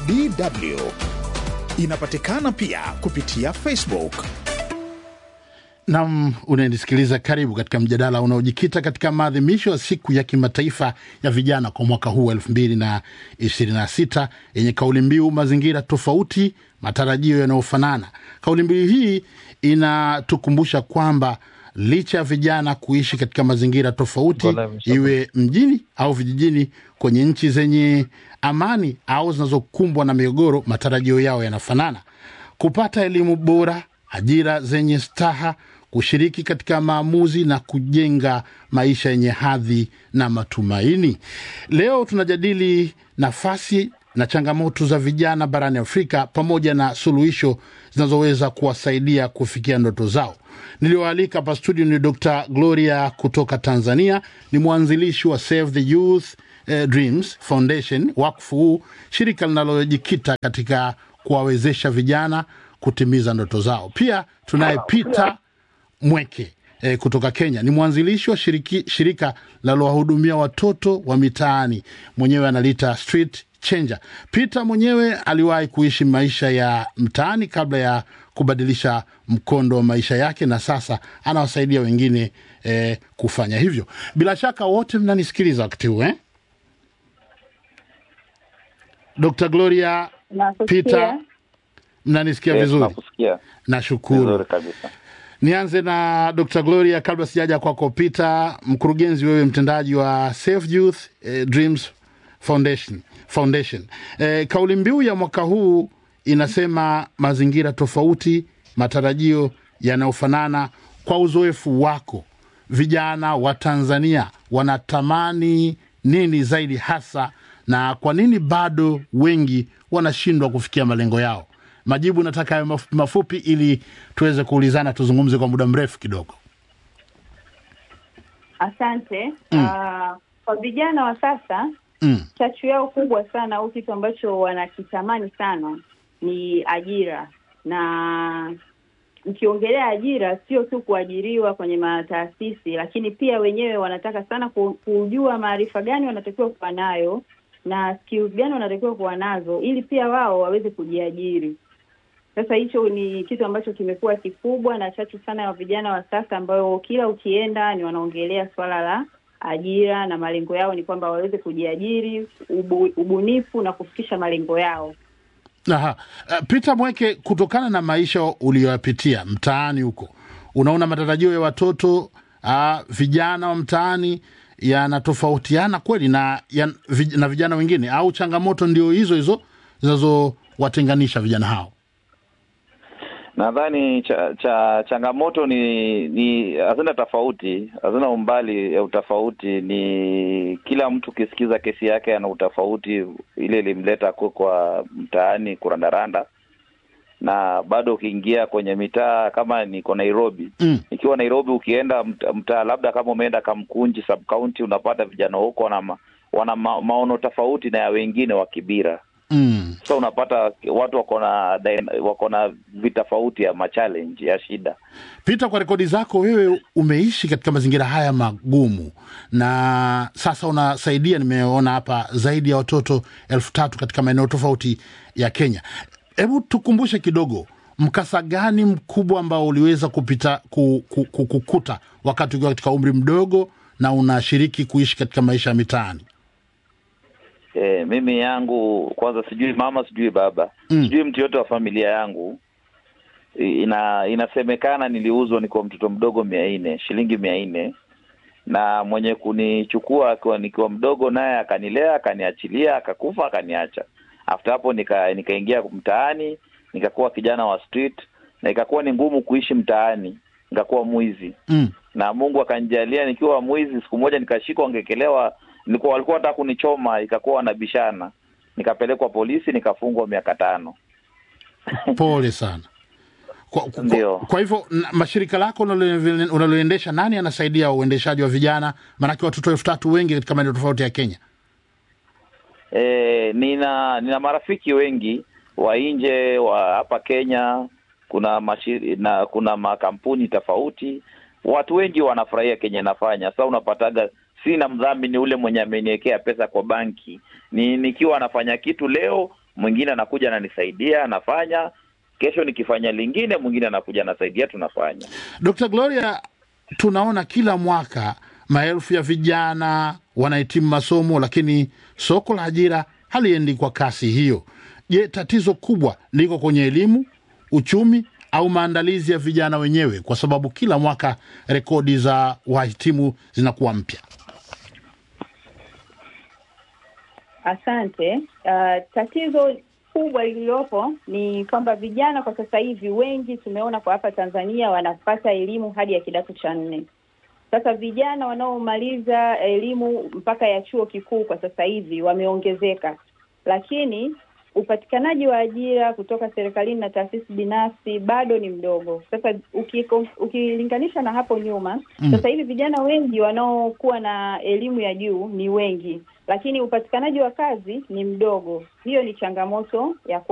DW. Inapatikana pia kupitia Facebook. Nam, unanisikiliza. Karibu katika mjadala unaojikita katika maadhimisho ya siku ya kimataifa ya vijana kwa mwaka huu elfu mbili na ishirini na sita yenye kauli mbiu mazingira tofauti, matarajio yanayofanana. Kauli mbiu hii inatukumbusha kwamba licha ya vijana kuishi katika mazingira tofauti, iwe mjini au vijijini, kwenye nchi zenye amani au zinazokumbwa na migogoro, matarajio yao yanafanana: kupata elimu bora, ajira zenye staha, kushiriki katika maamuzi na kujenga maisha yenye hadhi na matumaini. Leo tunajadili nafasi na changamoto za vijana barani Afrika pamoja na suluhisho zinazoweza kuwasaidia kufikia ndoto zao. Niliyoalika hapa studio ni Dr. Gloria kutoka Tanzania, ni mwanzilishi wa Save the Youth eh, Dreams Foundation, wakfu huu, shirika linalojikita katika kuwawezesha vijana kutimiza ndoto zao. Pia tunaye Peter Mweke eh, kutoka Kenya, ni mwanzilishi wa shiriki, shirika linalowahudumia watoto wa mitaani, mwenyewe analiita Street Changer. Peter mwenyewe aliwahi kuishi maisha ya mtaani kabla ya kubadilisha mkondo wa maisha yake, na sasa anawasaidia wengine eh, kufanya hivyo. Bila shaka wote mnanisikiliza wakati huu eh? Dr. Gloria, Peter, mnanisikia Yes, vizuri? nakusikia Nashukuru. vizuri kabisa. Nianze na Dr. Gloria kabla sijaja kwako Peter, mkurugenzi wewe mtendaji wa Safe Youth eh, Dreams Foundation, Foundation. Eh, kauli mbiu ya mwaka huu inasema mazingira tofauti, matarajio yanayofanana. Kwa uzoefu wako, vijana wa Tanzania wanatamani nini zaidi hasa, na kwa nini bado wengi wanashindwa kufikia malengo yao? Majibu nataka yawe maf- mafupi ili tuweze kuulizana, tuzungumze kwa muda mrefu kidogo. Asante. Ah, kwa vijana wa sasa Mm. chachu yao kubwa sana au kitu ambacho wanakitamani sana ni ajira, na mkiongelea ajira sio tu kuajiriwa kwenye mataasisi, lakini pia wenyewe wanataka sana ku- kujua maarifa gani wanatakiwa kuwa nayo na skills gani wanatakiwa kuwa nazo ili pia wao waweze kujiajiri. Sasa hicho ni kitu ambacho kimekuwa kikubwa na chachu sana ya vijana wa sasa, ambayo kila ukienda ni wanaongelea swala la ajira na malengo yao ni kwamba waweze kujiajiri, ubu, ubunifu na kufikisha malengo yao. Aha. Uh, Peter Mweke, kutokana na maisha uliyoyapitia mtaani huko, unaona matarajio ya watoto uh, vijana wa mtaani yanatofautiana kweli na, ya, vij, na vijana wengine au changamoto ndio hizo hizo zinazowatenganisha vijana hao? Nadhani cha, cha changamoto ni ni hazina tofauti, hazina umbali ya utofauti. Ni kila mtu ukisikiza kesi yake ana utofauti, ile ilimleta ku- kwa mtaani kurandaranda, na bado ukiingia kwenye mitaa kama niko Nairobi Mm. ikiwa Nairobi ukienda mta- mtaa labda kama umeenda Kamkunji sub county, unapata vijana huko wana, ma, wana ma, maono tofauti na ya wengine wa Kibira. Mm. So unapata watu wako na dyna- wako na vitofauti ya machallenge ya shida. Peter, kwa rekodi zako wewe umeishi katika mazingira haya magumu na sasa unasaidia, nimeona hapa zaidi ya watoto elfu tatu katika maeneo tofauti ya Kenya. Hebu tukumbushe kidogo, mkasa gani mkubwa ambao uliweza kupita ku, ku, ku, kukuta wakati ukiwa katika umri mdogo na unashiriki kuishi katika maisha ya mitaani? E, mimi yangu kwanza sijui mama sijui baba Mm. sijui mtu yote wa familia yangu I- ina inasemekana niliuzwa nikiwa mtoto mdogo mia nne shilingi mia nne na mwenye kunichukua akiwa nikiwa mdogo naye akanilea akaniachilia akakufa akaniacha after hapo nika nikaingia mtaani nikakuwa kijana wa street na ikakuwa ni ngumu kuishi mtaani nikakuwa mwizi Mm. na Mungu akanijalia nikiwa mwizi, siku moja nikashikwa, ngekelewa, nilikuwa walikuwa wanataka kunichoma, ikakuwa wanabishana, nikapelekwa polisi, nikafungwa miaka tano. Pole sana. Kwa, kwa, Ndio. kwa hivyo na- mashirika lako unalo- unaloendesha, nani anasaidia uendeshaji wa vijana? Maanake watoto elfu tatu wengi katika maeneo tofauti ya Kenya. E, nina nina marafiki wengi wa nje wa hapa Kenya, kuna mashiri, na kuna makampuni tofauti, watu wengi wanafurahia Kenya inafanya. Sasa unapataga sina mdhamini ule mwenye ameniwekea pesa kwa banki, ni nikiwa anafanya kitu leo mwingine anakuja ananisaidia, anafanya. Kesho nikifanya lingine, mwingine anakuja anasaidia, tunafanya. Dr. Gloria, tunaona kila mwaka maelfu ya vijana wanahitimu masomo, lakini soko la ajira haliendi kwa kasi hiyo. Je, tatizo kubwa liko kwenye elimu, uchumi au maandalizi ya vijana wenyewe? Kwa sababu kila mwaka rekodi za wahitimu zinakuwa mpya. Asante. Uh, tatizo kubwa lililopo ni kwamba vijana kwa sasa hivi wengi tumeona kwa hapa Tanzania wanapata elimu hadi ya kidato cha nne. Sasa vijana wanaomaliza elimu mpaka ya chuo kikuu kwa sasa hivi wameongezeka, lakini upatikanaji wa ajira kutoka serikalini na taasisi binafsi bado ni mdogo. Sasa ukiko, ukilinganisha na hapo nyuma Mm. sasa hivi vijana wengi wanaokuwa na elimu ya juu ni wengi, lakini upatikanaji wa kazi ni mdogo. Hiyo ni changamoto ya kwa